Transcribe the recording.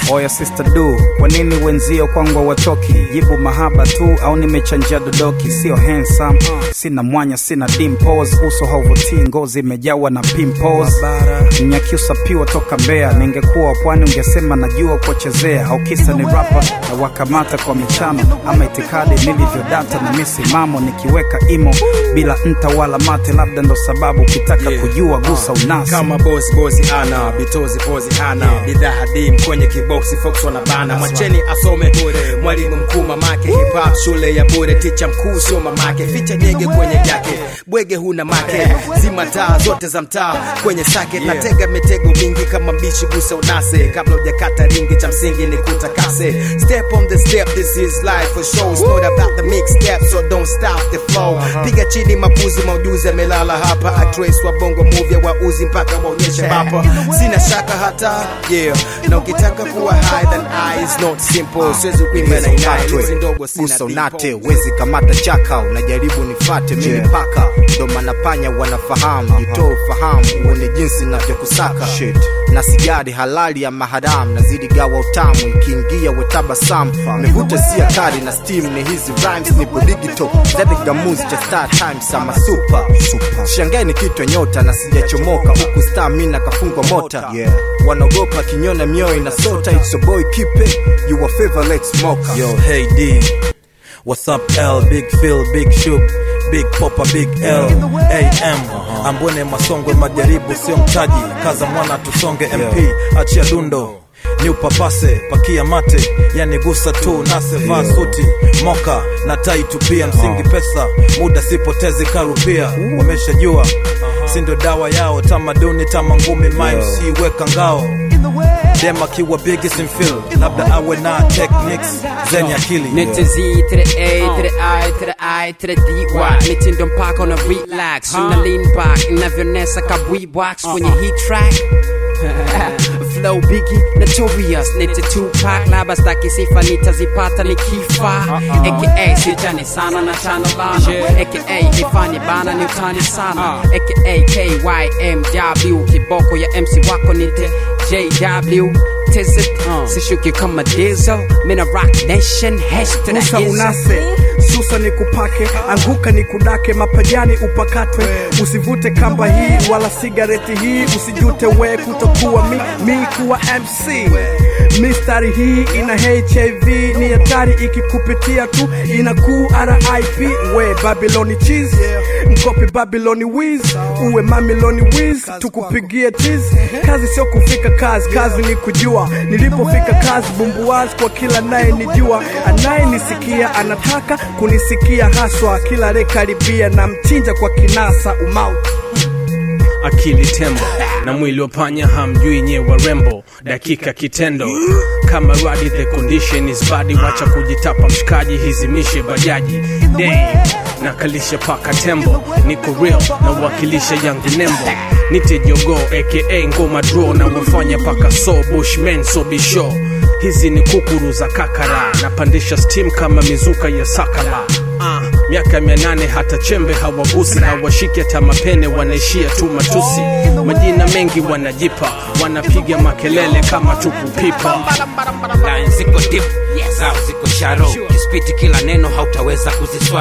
oya sister du kwa nini wenzio kwangu watoki jibu mahaba tu au nimechanjia dodoki sio handsome sina mwanya sina dimples uso hauvutii ngozi imejawa na pimples mnyakyusa piwa toka mbea ningekuwa pwani ungesema najua kuchezea au kisa ni rapa na wakamata kwa michano ama itikadi nilivyodata na misimamo nikiweka imo bila nta wala mate labda ndo sababu ukitaka Yeah. kujua gusa unasi kama bosi bosi ana bitozi pozi hana bidhaa hadim kwenye kiboksi fox wanabana mwacheni asome mwalimu mkuu mamake hip hop shule ya bure ticha mkuu sio mamake ficha nyege kwenye yake bwege huna make zima taa zote za mtaa kwenye sake natega mitego mingi kama mbishi gusa unase kabla hujakata ringi cha msingi ni kutakase step on the step this is life for show it's not about the mix step so don't stop the flow piga chini mapuzi maujuzi amelala hapa actress wa bongo movie wa uzi mpaka waonyeshe bapa sina shaka hata yeah na ukitaka kuwa high then I is not simple siwezi kuimba na inai lizi ndogo sina gusa unate dimple. wezi kamata chaka unajaribu nifate mimi Yeah. paka ndo maana panya wanafahamu jitoe ufahamu uone jinsi navyokusaka na sigari halali ya maharamu nazidi gawa utamu ikiingia wetabasamu mevuta si hatari na steam ni hizi rhymes nipo digital zaidi gamuzi cha star times ama super shangae ni kitwa nyota na sijachomoka huku star mina kafungwa mota Yeah. wanaogopa kinyona mioyo inasota it's a boy keep it you a favorite smoker Yo, hey D. What's up, L? Big Phil, Big Shug, Big Poppa, Big L, AM. Ambone masongwe majaribu sio mtaji, kaza mwana tusonge MP, achia dundo ni upapase pakia mate yani gusa tu nase vaa suti moka na tai tupia msingi pesa muda sipotezi karupia wameshajua sindo dawa yao tamaduni tama ngumi mimc weka ngao dem akiwa bigi simfil labda awe na techniques zenye akili Nite Z to the A to the I to the I to the D-Y Mitindo mpaka na relax Una lean back Inavyonesa ka box Kwenye heat track Flow Biggie Notorious Nite Tupac Laba staki sifa nitazipata nikifa AKA sijani sana na chano lana AKA ifanye bana ni utani sana AKA KYMW Kiboko ya MC wako nite JW Tizit Sishuki kama diesel Mina rock nation Hash to the Gusa hizzo. unase susa ni kupake anguka ni kudake mapajani upakatwe usivute kamba hii wala sigareti hii usijute we kutokuwa mi, mi kuwa mc mistari hii ina hiv ni hatari ikikupitia tu ina ku rip we babiloni cheese mkopi babiloni wiz uwe mamiloni wiz tukupigie tiz kazi sio kufika kazi kazi ni kujua nilipofika kazi bumbuwazi kwa kila naye nijua anayenisikia anataka kunisikia haswa kila rekaribia na mchinja kwa kinasa umauti akili tembo na mwili wa panya hamjui nye warembo dakika kitendo kama radi the condition is bad wacha kujitapa mshikaji hizimishe bajaji Damn, nakalisha paka tembo niko real na wakilisha yangu nembo nite jogo aka ngoma draw na wafanya paka so bushman so bisho hizi ni kukuru za kakara napandisha steam kama mizuka ya sakala Ah, miaka mia nane hata chembe hawagusi hawashiki hata mapene wanaishia tu matusi majina mengi wanajipa wanapiga makelele kama tupu pipa line ziko deep zao ziko sharo kispiti kila neno hautaweza kuziswa